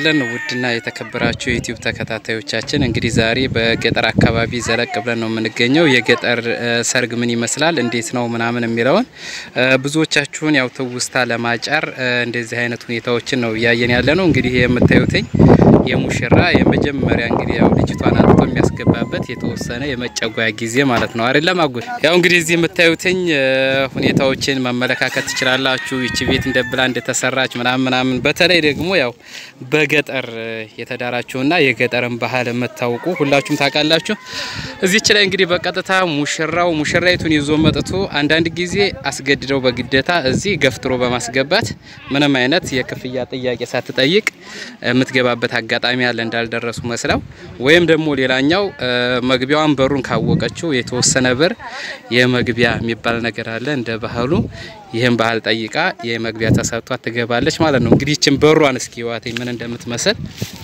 እንስጥልን ውድና የተከበራችሁ የዩቲዩብ ተከታታዮቻችን እንግዲህ ዛሬ በገጠር አካባቢ ዘለቅ ብለን ነው የምንገኘው። የገጠር ሰርግ ምን ይመስላል እንዴት ነው ምናምን የሚለውን ብዙዎቻችሁን ያው ትውስታ ለማጫር እንደዚህ አይነት ሁኔታዎችን ነው እያየን ያለ ነው። እንግዲህ የምታዩትኝ የሙሽራ የመጀመሪያ እንግዲህ ያው ልጅቷን አጥቶ የሚያስገባበት የተወሰነ የመጨጓያ ጊዜ ማለት ነው አይደለም አጎት? ያው እንግዲህ እዚህ የምታዩትኝ ሁኔታዎችን መመለካከት ትችላላችሁ። ይቺ ቤት እንደብላ እንደተሰራች ምናምን ምናምን በተለይ ደግሞ ያው በገጠር የተዳራችሁና የገጠርን ባህል የምታውቁ ሁላችሁም ታውቃላችሁ። እዚች ላይ እንግዲህ በቀጥታ ሙሽራው ሙሽራይቱን ይዞ መጥቶ አንዳንድ ጊዜ አስገድደው በግዴታ እዚህ ገፍትሮ በማስገባት ምንም አይነት የክፍያ ጥያቄ ሳትጠይቅ የምትገባበት አጋጣሚ አለ እንዳልደረሱ መስለው ወይም ደግሞ ሌላኛው መግቢያዋን በሩን ካወቀችው የተወሰነ ብር የመግቢያ የሚባል ነገር አለ እንደ ባህሉ ይህን ባህል ጠይቃ የመግቢያ ተሰጥቷት ትገባለች ማለት ነው። እንግዲህ ይችን በሯን እስኪ ዋትኝ ምን እንደምትመስል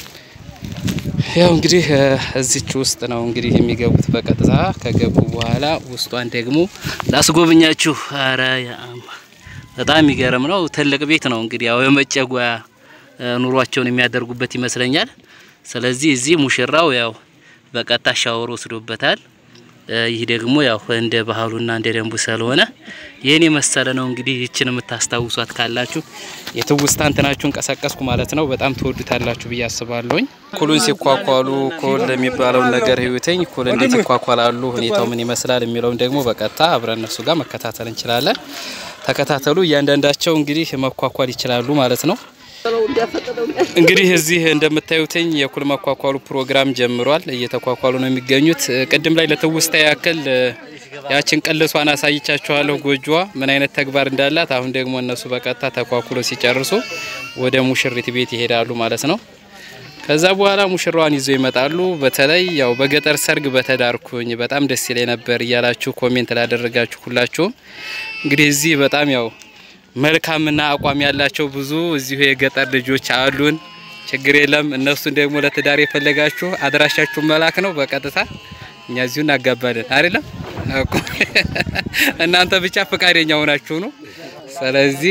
ያው እንግዲህ እዚች ውስጥ ነው እንግዲህ የሚገቡት በቀጥታ ከገቡ በኋላ ውስጧን ደግሞ ላስጎብኛችሁ። አረ በጣም የሚገርም ነው። ትልቅ ቤት ነው እንግዲህ ያው የመጨጓያ ኑሯቸውን የሚያደርጉበት ይመስለኛል። ስለዚህ እዚህ ሙሽራው ያው በቀጥታ ሻወር ወስዶበታል። ይህ ደግሞ ያው እንደ ባህሉና እንደ ደንቡ ስለሆነ ይህን የመሰለ ነው። እንግዲህ ይችን የምታስታውሷት ካላችሁ የትውስታ እንትናችሁን ቀሰቀስኩ ማለት ነው። በጣም ትወዱታላችሁ ብዬ አስባለሁኝ። ኩሉን ሲኳኳሉ ኩል የሚባለውን ነገር ህይወተኝ ኩል እንዴት ይኳኳላሉ፣ ሁኔታው ምን ይመስላል የሚለውን ደግሞ በቀጥታ አብረን እነሱ ጋር መከታተል እንችላለን። ተከታተሉ። እያንዳንዳቸው እንግዲህ መኳኳል ይችላሉ ማለት ነው። እንግዲህ እዚህ እንደምታዩትኝ የኩል መኳኳሉ ፕሮግራም ጀምሯል። እየተኳኳሉ ነው የሚገኙት። ቅድም ላይ ለትውስታ ያክል ያችን ቅልሷን አሳይቻችኋለሁ፣ ጎጆዋ ምን አይነት ተግባር እንዳላት። አሁን ደግሞ እነሱ በቀጥታ ተኳኩሎ ሲጨርሱ ወደ ሙሽሪት ቤት ይሄዳሉ ማለት ነው። ከዛ በኋላ ሙሽራዋን ይዘው ይመጣሉ። በተለይ ያው በገጠር ሰርግ በተዳርኩኝ በጣም ደስ ይለኝ ነበር እያላችሁ ኮሜንት ላደረጋችሁ ሁላችሁም እንግዲህ እዚህ በጣም ያው መልካምና አቋም ያላቸው ብዙ እዚሁ የገጠር ልጆች አሉን። ችግር የለም። እነሱን ደግሞ ለትዳር የፈለጋችሁ አድራሻችሁ መላክ ነው በቀጥታ እኛ እዚሁ እናጋባለን። አይደለም እናንተ ብቻ ፈቃደኛ ሆናችሁ ነው። ስለዚህ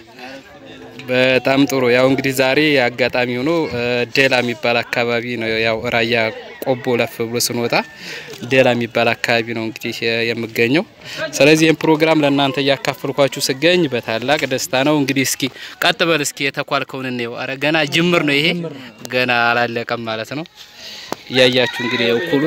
በጣም ጥሩ። ያው እንግዲህ ዛሬ አጋጣሚ ሆኖ ደላ የሚባል አካባቢ ነው። ያው ራያ ቆቦ ለፍ ብሎ ስንወጣ ደላ የሚባል አካባቢ ነው እንግዲህ የምገኘው። ስለዚህ ይህን ፕሮግራም ለእናንተ እያካፈልኳችሁ ስገኝ በታላቅ ደስታ ነው። እንግዲህ እስኪ ቀጥ በል እስኪ የተኳልከውን እንየው። አረ ገና ጅምር ነው ይሄ ገና አላለቀም ማለት ነው። እያያችሁ እንግዲህ እኩሉ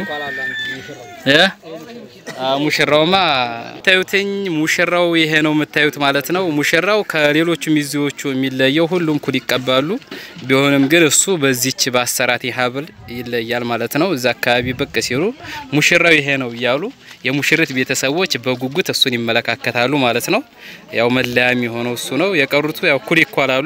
ሙሽራውማ ታዩትኝ ሙሽራው ይሄ ነው የምታዩት ማለት ነው። ሙሽራው ከሌሎቹ ሚዜዎቹ የሚለየው ሁሉም ኩል ይቀባሉ። ቢሆንም ግን እሱ በዚች በአሰራት ሀብል ይለያል ማለት ነው። እዛ አካባቢ ብቅ ሲሉ ሙሽራው ይሄ ነው እያሉ የሙሽሪት ቤተሰቦች በጉጉት እሱን ይመለካከታሉ ማለት ነው። ያው መለያ የሚሆነው እሱ ነው። የቀሩቱ ያው ኩል ይኳላሉ።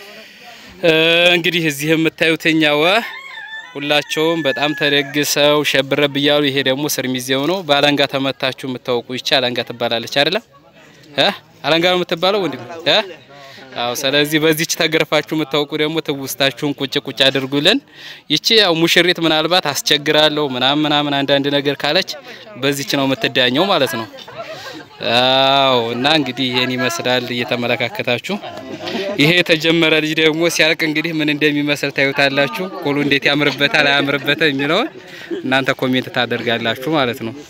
እንግዲህ እዚህ የምታዩትኝ ያው ሁላቸውም በጣም ተደግሰው ሸብረብ እያሉ ይሄ ደግሞ ስር ሚዜው ነው። በአለንጋ ተመታችሁ የምታውቁ ይቻ አለንጋ ትባላለች አይደለም? እ አለንጋ ነው የምትባለው ወንድም እ አዎ። ስለዚህ በዚች ተገርፋችሁ የምታውቁ ደግሞ ትውስታችሁን ቁጭ ቁጭ አድርጉልን። ይቺ ያው ሙሽሪት ምናልባት አስቸግራለሁ ምናምን ምናምን አንዳንድ ነገር ካለች በዚች ነው የምትዳኘው ማለት ነው። አዎ እና እንግዲህ ይሄን ይመስላል እየተመለካከታችሁ። ይሄ የተጀመረ ልጅ ደግሞ ሲያልቅ እንግዲህ ምን እንደሚመስል ታዩታላችሁ። ኩሉ እንዴት ያምርበታል አያምርበትም የሚለውን እናንተ ኮሜንት ታደርጋላችሁ ማለት ነው።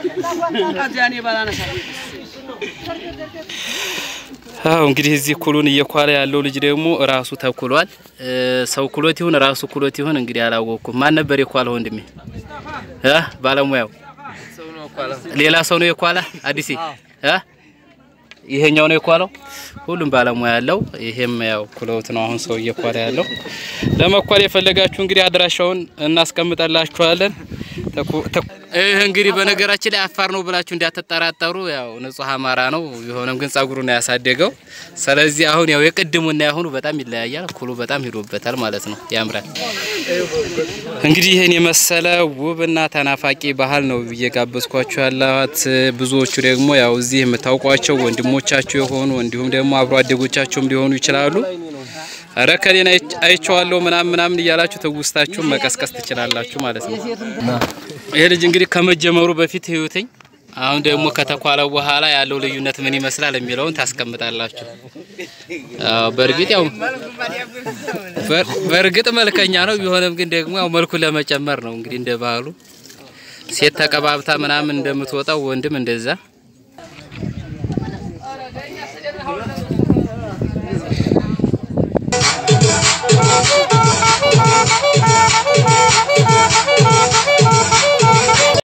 አዎ እንግዲህ እዚህ ኩሉን እየኳለ ያለው ልጅ ደግሞ ራሱ ተኩሏል። ሰው ኩሎት ይሁን ራሱ ኩሎት ይሁን እንግዲህ አላወቅኩም። ማን ነበር የኳለው ወንድሜ? እ ባለሙያው ሌላ ሰው ነው የኳላ አዲስ እ ይሄኛው ነው የኳለው። ሁሉም ባለሙያ ያለው ይሄም ያው ኩለውት ነው አሁን ሰው እየኳለ ያለው። ለመኳል የፈለጋችሁ እንግዲህ አድራሻውን እናስቀምጠላችኋለን። ይህ እንግዲህ በነገራችን ላይ አፋር ነው ብላችሁ እንዳትጠራጠሩ፣ ያው ንጹህ አማራ ነው። ቢሆንም ግን ጸጉሩን ያሳደገው። ስለዚህ አሁን ያው የቅድሙና ያሁኑ በጣም ይለያያል። ኩሉ በጣም ሂዶበታል ማለት ነው። ያምራል። እንግዲህ ይህን የመሰለ ውብና ተናፋቂ ባህል ነው እየጋበዝኳችሁ ያላት። ብዙዎቹ ደግሞ ያው እዚህ የምታውቋቸው ወንድሞቻችሁ የሆኑ እንዲሁም ደግሞ አብሮ አደጎቻቸውም ሊሆኑ ይችላሉ። አረ ከሌን አይቼዋለሁ ምናምን ምናምን እያላችሁ ትውስታችሁን መቀስቀስ ትችላላችሁ ማለት ነው። ይሄ ልጅ እንግዲህ ከመጀመሩ በፊት ህይወተኝ አሁን ደግሞ ከተኳለው በኋላ ያለው ልዩነት ምን ይመስላል የሚለውን ታስቀምጣላችሁ። አዎ በእርግጥ ያው በእርግጥ መልከኛ ነው። ቢሆንም ግን ደግሞ ያው መልኩን ለመጨመር ነው እንግዲህ እንደ ባህሉ ሴት ተቀባብታ ምናምን እንደምትወጣው ወንድም እንደዛ